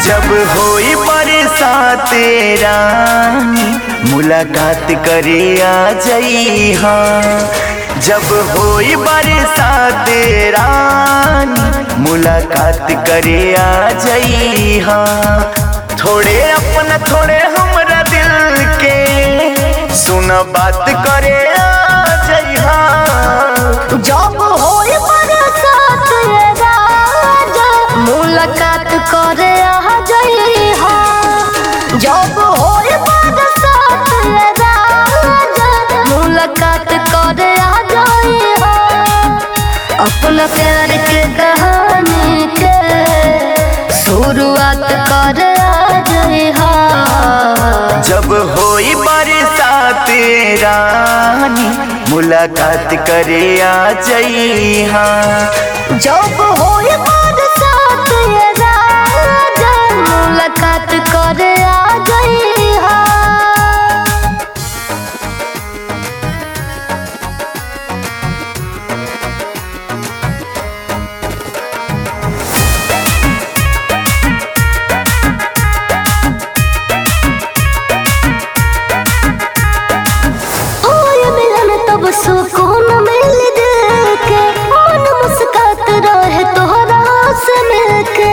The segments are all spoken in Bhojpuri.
जब होई बरसात रानी मुलाकात करे आ जई जब होई बरसात रानी मुलाकात करे आ जई थोड़े अपना थोड़े हमरा दिल के सुन बात करे आ जई जब होई बरसात ये राजा मुलाकात करे आ जई हा जब होई बरसात ये राजा मुलाकात करे आ जई हा अपना प्यार के कहानी के शुरुआत करे आ जई हा जब होई बरसात रानी मुलाकात करे आ जई जब होई बरसात ये राजा मुलाकात करे आ गई हा होय मिलन तब सुकून मिल दिल के मन मुस्कात रहे तोहरा से मिलके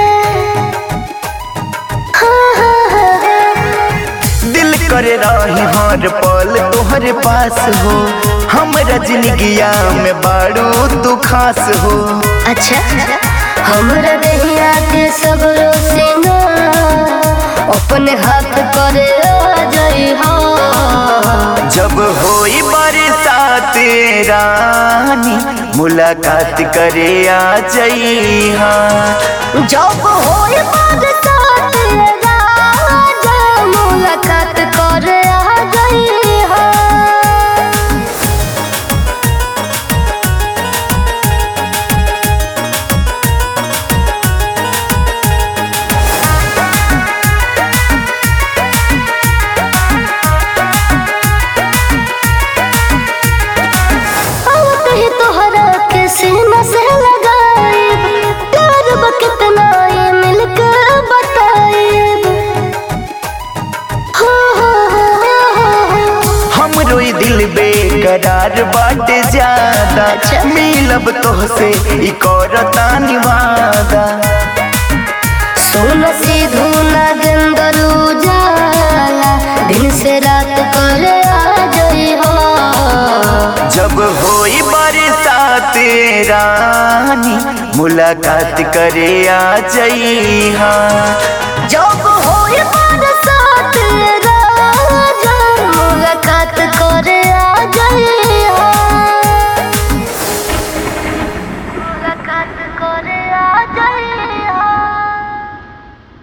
हाँ, हाँ, हाँ, हाँ। दिल करे रही हर पल तोहरे पास हो हमरा जिंदगिया में बाड़ू तू खास हो अच्छा हमरा दहिया के सगरो सिंगा अपने हाथ करे आ जाई हा जब होई बरसात रानी मुलाकात करे आ जई जब होई बरसात ये राजा मुलाकात करे आ जाई हा आवत ही तोहरा के सीना से लगाई प्यार बा कितना ये मिलके बताई हो हो हो हो हो हमरो ई दिल बेकरार बाटे ज्यादा अच्छा। मिलब तोहसे ई करता निवादा सोना सीधू नागेंदर उजाला दिन से रात करे आ जाई हो जब होई बरसात रानी मुलाकात करे आ जई जब होई